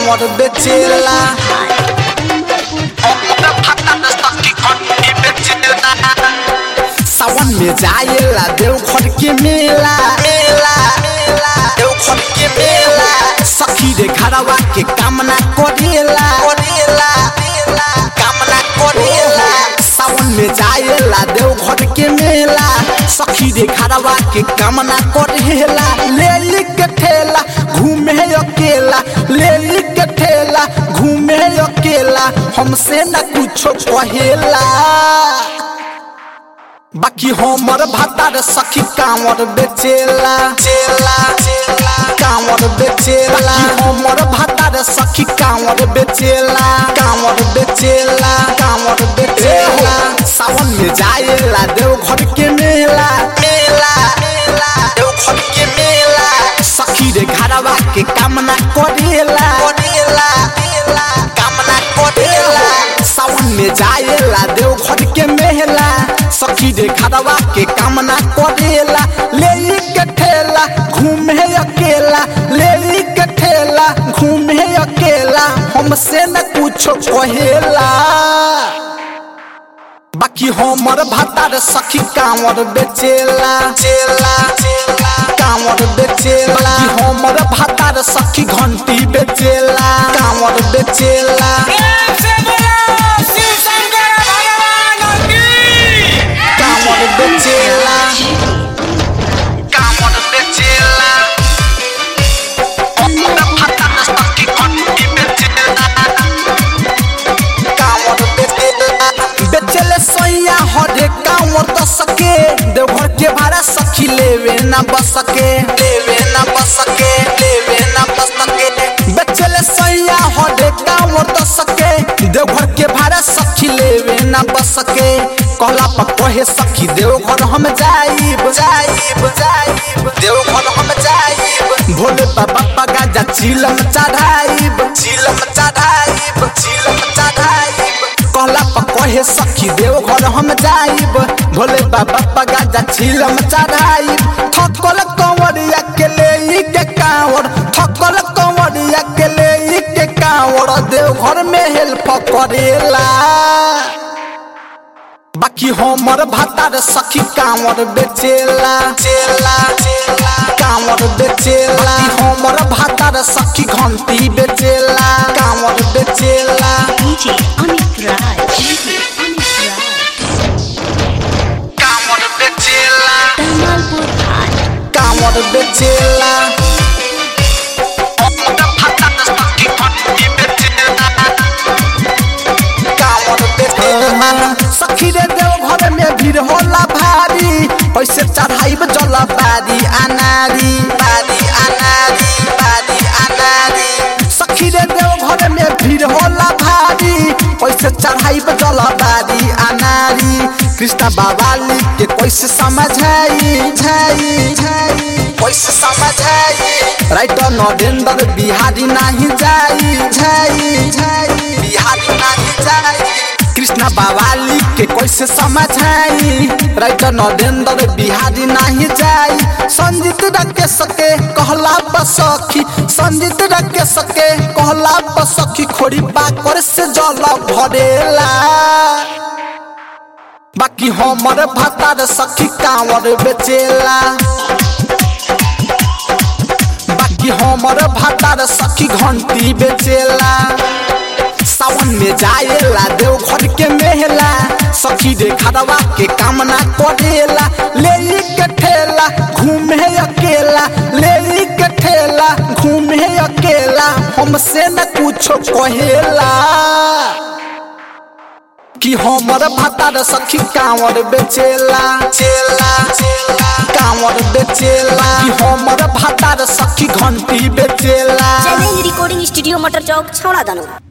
कांवर बेचेला सावन में जाएला देवघर के मेला मेला देवघर के मेला सखी रे घरवा के कामना करेला करेला कामना करेला सावन में जाएला देवघर के मेला सखी रे घरवा के कामना करेला ले ली के ठेला घूमे अकेला ले ली के ठेला घूमे अकेला हमसे न कुछो कहेला बाकी हमर भातार सखी कांवर बेचेला चेला कांवर बेचेला हमर भातार सखी कांवर बेचेला कांवर बेचेला कांवर बेचेला सावन में जाएला देवघर के मेला मेला देवघर के मेला सखी रे घरवा के कामना करेला करेला कामना करेला सावन में जाएला देवघर के मेला सखी रे घरवा के कामना करेला ले ली के ठेला घूमे अकेला ले ली के ठेला घूमे अकेला हमसे न कुछो कहेला बाकी हमर भातार सखी कांवर बेचेला चेला कांवर बेचेला बाकी हमर भातार सखी घंटी बेचेला कांवर बेचेला कांवर बेचेला कांवर बेचेला हमर भातार सखी घंटी बेचेला कांवर बेचेला बेचेले सोया हरे कांवर तो सके देवघर के भाड़ा सखी लेवे ना बसके लेवे ना बसके लेवे ना बसके बेचेले सोया हरे कांवर तो सके देवघर के भाड़ा सखी लेवे ना बसके कहला पर कहे सखी देवघर हम जाइब जाइब जाइब देवघर हम जाइब भोले बाबा पगा जा चिलम चढ़ाइब चिलम चढ़ाइब चिलम चढ़ाइब कहला पर कहे सखी देवघर हम जाइब भोले बाबा पगा जा चिलम चढ़ाइब थकल कंवरिया के ले के कांवर थकल कंवरिया के ले के कांवर देवघर में हेल्प करेला बाकी हमर भातार सखी कांवर बेचेला चेला कांवर बेचेला बाकी हमर भातार सखी घंटी बेचेला कांवर बेचेला DJ Amit Raj. DJ Amit Raj. कांवर बेचेला Tamalpur High. कांवर बेचेला हमर भातार सखी घंटी बेचेला कांवर बेचेला सखी रे देव घर में भीड़ होला भारी पैसे चढ़ाइब जला बारी अनारी बारी अनारी बारी अनारी सखी रे देव घर में भीड़ होला भारी पैसे चढ़ाइब जला बारी अनारी कृष्णा बाबाली के कैसे समझाई झाई झाई कैसे समझाई राइटर नरेंद्र बिहारी नहीं जाई झाई झाई बिहारी नहीं जाई कृष्णा बावाली के कैसे समझाई राइटर नरेंद्र बिहारी नहीं जाई संजीत रखे सके कहला बसखी संजीत रखे सके कहला बसखी खोरी पाकर से जल भरेला बाकी हमर भातार सखी कांवर बेचेला बाकी हमर भातार सखी घंटी बेचेला सावन में जाएला देवघर के मेला सखी रे खरवा के कामना करेला ले ली के ठेला घूमे अकेला ले ली के ठेला घूमे अकेला हमसे न कुछो कहेला कि हमर भातार सखी कांवर बेचेला चेला कांवर बेचेला कि हमर भातार सखी घंटी बेचेला चैलेंज रिकॉर्डिंग स्टूडियो मटर चौक छौड़ा दानो